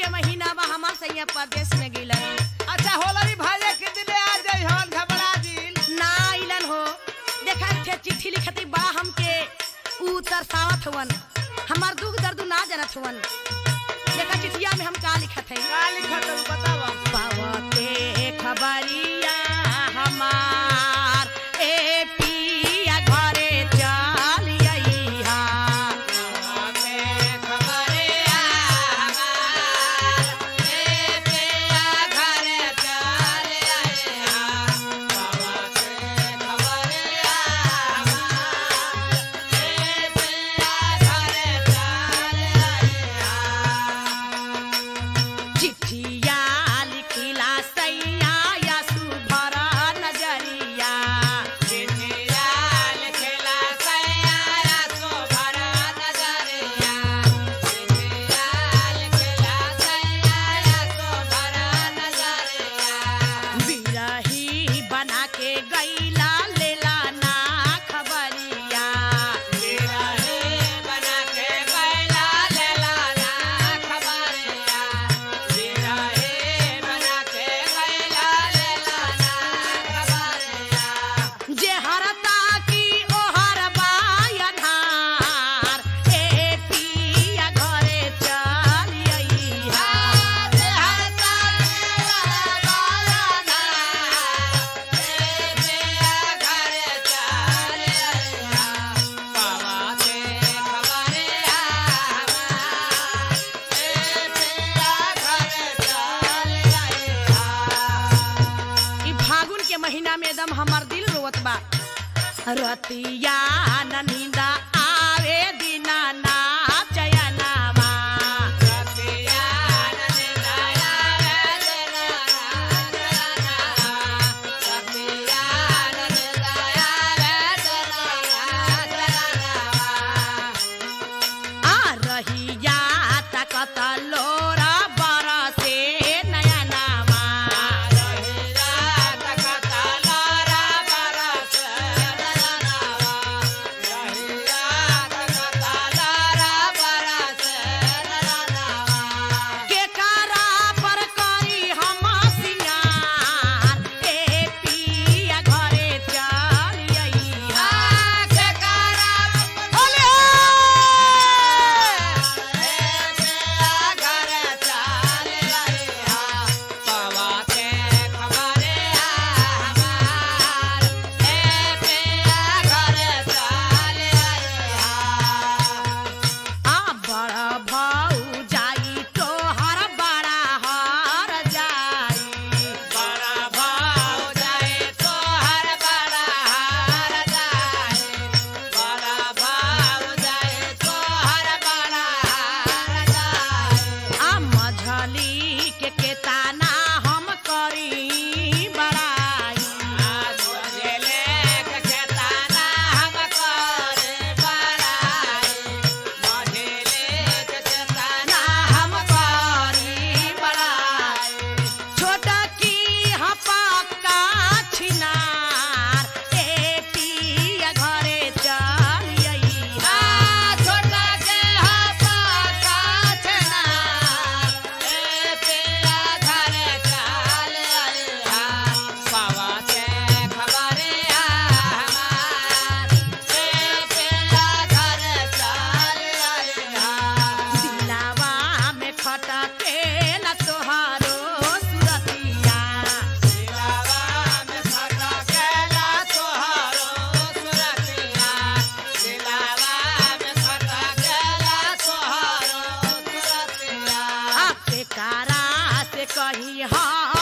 के महीना बा हमार सैया परदेश में गिलन अच्छा होलरी भाजे के दिले आ जाई हन घबरा जिल ना आइलन हो देखा थे चिट्ठी लिखती बड़ा हमके ऊ तरसावत हवन हमार दुख दर्द ना जानत हवन देखा चिट्ठिया में हम का लिखत है का लिखत है बतावा पावते खबरिया हमार ए पिया घरे चल अइहा चिट्ठिया लिखिला सैया या सुभर नजरिया बिरही बना के गैला लेला ना खबरिया जे हरता की ओहर बायनहार ए पिया घरे चल अइहा ई फागुन के महीना में एकदम हमार दिल रोवत बा रतिया न नींदा आवे दिना ना चयनावा आ रहिया तकत लोरा बरसे नयनावा के कारा पर करी हम सिंगार ए पिया घरे चल अइहा ओले आ बड़ा भाऊ जाई तोहर बड़ा हर जाई आ मझली के केताना हम करी बड़ाई ना हम करी बड़ाई छोटा की हपका छिनार ए पिया घरे चल अइहा छोटा के हपका छिनार ए पिया घरे चल अइहा दिलावा में खटकेला तोहारो सुरतिया आपके कारा से कही हाँ